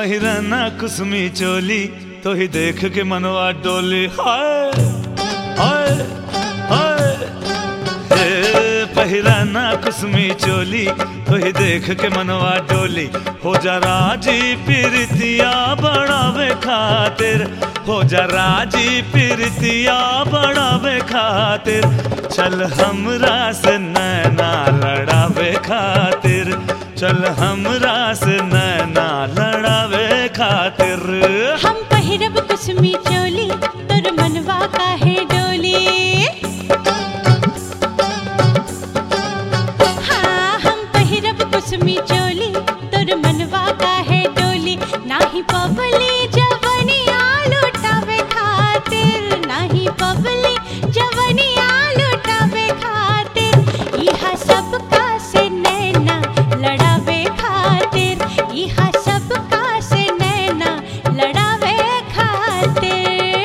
पहिरना कुसमी चोली तो ही देख के मनवा डोली हाय हाय हाय हे पहिरना कुसमी चोली तो ही देख के मनवा डोली हो जा राजी पिरतिया बढ़ावे खातिर हो जा राजी पिरतिया बढ़ावे खातिर चल हमरा से नैना लड़ावे खातिर चल हमरा से नैना लड़ावे खातिर हम पहिरब कुसमी चोली तोर मनवा काहे डोली हाँ हम पहिरब कुसमी चोली तोर मनवा काहे डोली नाही पबली जवनिया लुटावे खातिर नाही पबली जवनिया लुटावे खातिर इहा सबका से नैना लड़ावे खातिर इहा सबका से नैना लड़ावे खातिर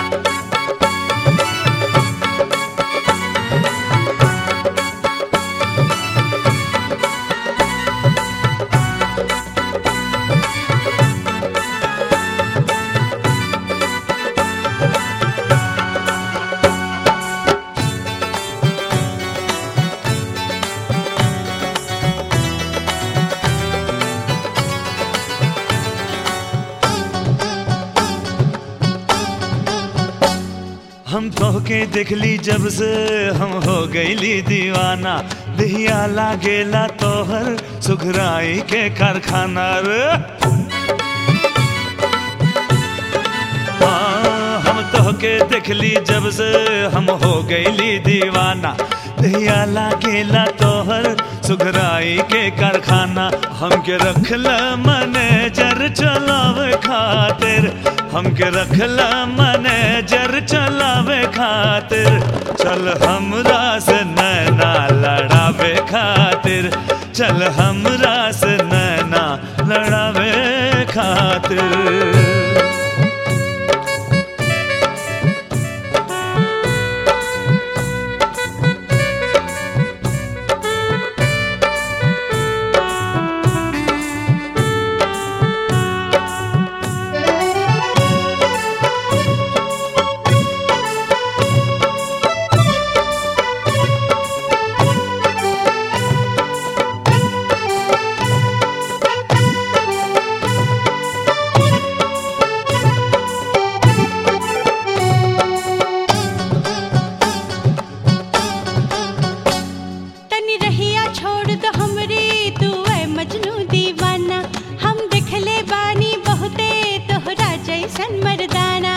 हम तोहके देखली जब से हम हो गईली दीवाना दिहिया लागेला तोहर सुघराई के कारखाना रे हाँ, हम तोहके देखली जब से हम हो गईली दीवाना दिहिया लागेला तोहर सुघराई के कारखाना हमके रखला मैनेजर चलावे खातिर हमके रखला मैनेजर चलावे खातिर चल हमरा से नैना लड़ावे खातिर चल हमरा से नैना लड़ावे खातिर तनी रहिया छोड़ दो हमरी तू ऐ मजनू दीवाना हम देखले बानी बहुते तोहरा जैसन मर्दाना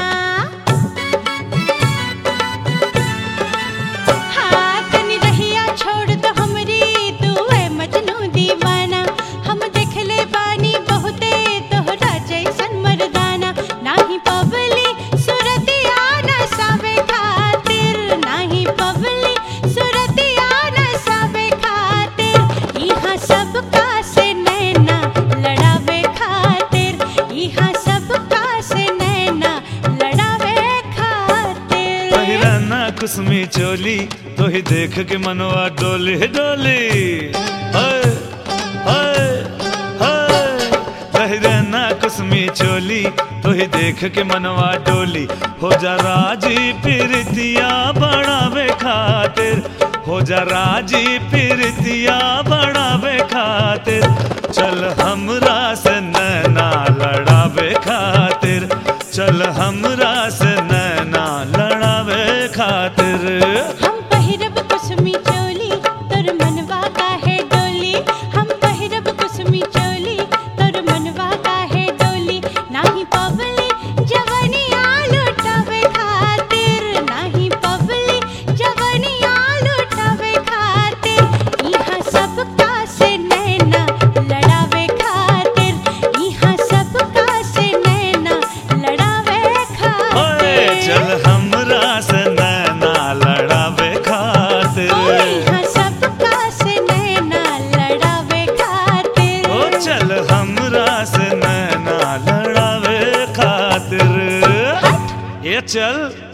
हाँ तनी रहिया छोड़ दो हमरी तू ऐ मजनू दीवाना हम देखले बानी बहुते तोहरा जैसन मर्दाना नाही पबली सुरतिया नसावे खातिर नाही पबली सुरतिया नसावे खातिर इहाँ सबका से नैना लड़ावे खातिर इहाँ सबका से नैना लड़ावे खातिर पहिराना कुसमी चोली तो ही देख के मनवा डोली डोली हाय हाय हाय पहिराना कुसमी चोली तो ही देख के मनवा डोली हो जा राजी पिरतिया बढ़ावे खातिर हो जा राजी पिरतिया बढ़ावे खातिर चल हमरा से नैना लड़ावे खातिर चल हमरा से नैना लड़ावे खातिर हम पहिरब कुसमी चोली तोर मनवा काहे डोली हम पहिरब कुसमी चोली तोर मनवा काहे डोली नाही पबली जवनिया लुटावे खातिर नाही पबली जवनिया लुटावे खातिर इहाँ सबका से नैना लड़ावे खातिर इहाँ सबका से नैना लड़ावे ओए खातिर चल हमरा से नैना लड़ावे खातिर इहाँ सबका से नैना लड़ावे खातिर ओ चल हमरा से नैना लड़ावे खातिर ये चल